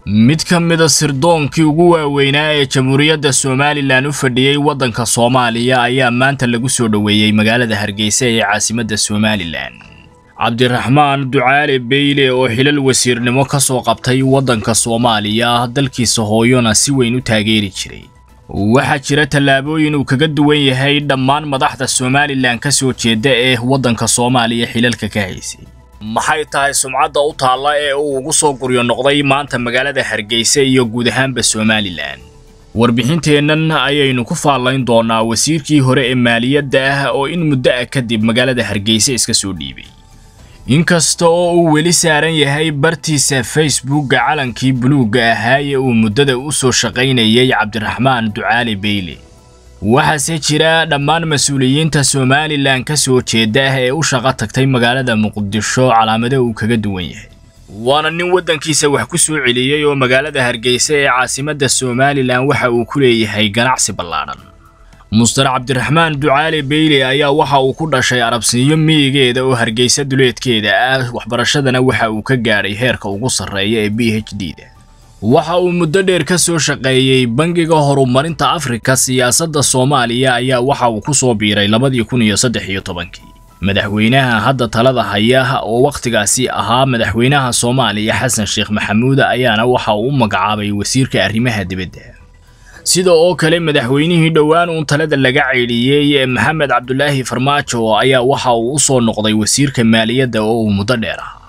mid ka mida sirdoonkii ugu waaweynaa ee jamhuuriyadda somalilan u fadhiyey waddanka soomaaliya ayaa maanta lagu soo dhoweeyey magaalada hargeysa ee caasimadda somalilan cabdiraxmaan ducaale beyle oo xilal wasiirnimo ka soo qabtay waddanka soomaaliya dalkiisa hooyona si weyn u taageeri jiray waxaa jira tallaabooyin uu kaga duwan yahay dhammaan madaxda somalilan ka soo jeeda ee waddanka soomaaliya xilalka ka haysay maxay tahay sumcadda u taalla ee uu ugu soo guryo noqday maanta magaalada hargeysa iyo guud ahaanba somalilan warbixinteennan ayaynu ku faallayn doonaa wasiirkii hore ee maaliyadda ah oo in muddo ah kadib magaalada hargeysa iska soo dhiibay inkasta oo uu weli saaran yahay bartiisa facebookga calankii buluugga ahaa ee uu muddada u soo shaqaynayay cabdiraxmaan ducaali beyle waxaase jira dhammaan mas-uuliyiinta somalilan ka soo jeeda ah ee u shaqo tagtay magaalada muqdisho calaamado uu kaga duwan yahay waana nin waddankiisa wax ku soo celiyey oo magaalada hargeysa ee caasimadda somalilan waxa uu ku leeyahay ganacsi ballaadhan muster cabdiraxmaan ducaale beyle ayaa waxa uu ku dhashay arabsiinyo miyigeeda oo hargeysa duleedkeeda ah waxbarashadana waxa uu ka gaadhay heerka ugu sarreeya ee b h d da waxa uu muddo dheer ka soo shaqeeyey bangiga horumarinta afrika siyaasadda soomaaliya ayaa waxa uu ku soo biiray labadii kun iyo saddex iyo tobankii madaxweynaha hadda talada haya oo wakhtigaasi ahaa madaxweynaha soomaaliya xasan sheekh maxamuud ayaana waxa uu u magacaabay wasiirka arrimaha dibadda sida oo kale madaxweynihii dhowaan uun talada laga ceydhiyey ee maxamed cabdulaahi farmaajo ayaa waxa uu u soo noqday wasiirka maaliyadda oo uu muddo dheer ahaa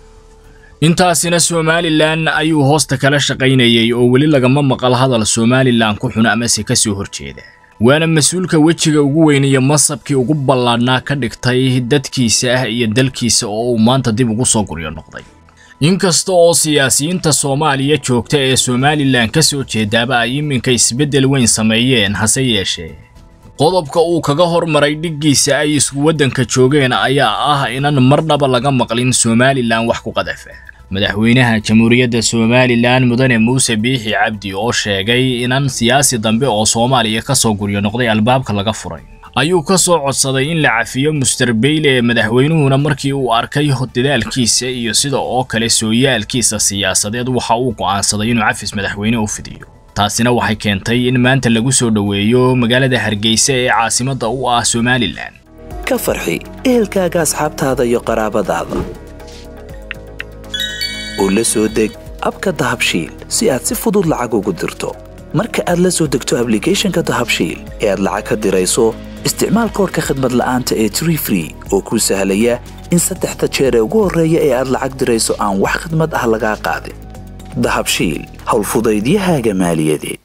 intaasina somalilan ayuu hoosta kala shaqaynayay oo weli lagama maqal hadal somalilan ku xun amase ka soo horjeeda waana mas-uulka wejiga ugu weyn iyo masabkii ugu ballaadhnaa ka dhigtay dadkiisa ah iyo dalkiisa oo uu maanta dib ugu soo guryo noqday inkasta oo siyaasiyiinta soomaaliya joogta ee somalilan ka soo jeedaaba ay iminka isbeddel weyn sameeyeen hase yeeshee qodobka uu kaga hormaray dhiggiisa ay isku waddanka joogeen ayaa ah inan marnaba laga maqlin somalilan wax ku qadafa madaxweynaha jamhuuriyadda somalilan mudane muuse biixi cabdi oo sheegay inan siyaasi dambe oo soomaaliya ka soo guryo noqday albaabka laga furay ayuu ka soo codsaday in la cafiyo muster beyle ee madaxweynuhuna markii uu arkay dadaalkiisa iyo sida oo kale sooyaalkiisa siyaasadeed waxa uu go'aansaday inuu cafis madaxweyne u fidiyo taasina waxay keentay in maanta lagu soo dhoweeyo magaalada hargeysa ee caasimadda u ah somalilan ka farxi ehelkaaga asxaabtaada iyo qaraabadaada oo la soo deg abka dahabshiil si aad si fudud lacag ugu dirto marka aad la soo degto ablicathonka dahabshiil ee aad lacag ka dirayso isticmaal koorka khadmad la'aanta ee tree free oo kuu sahlaya in saddexda jeer ee ugu horreeya ee aad lacag dirayso aan wax khidmad ah lagaa qaadin dahabshiil howlfudaydiyahaaga maaliyadeed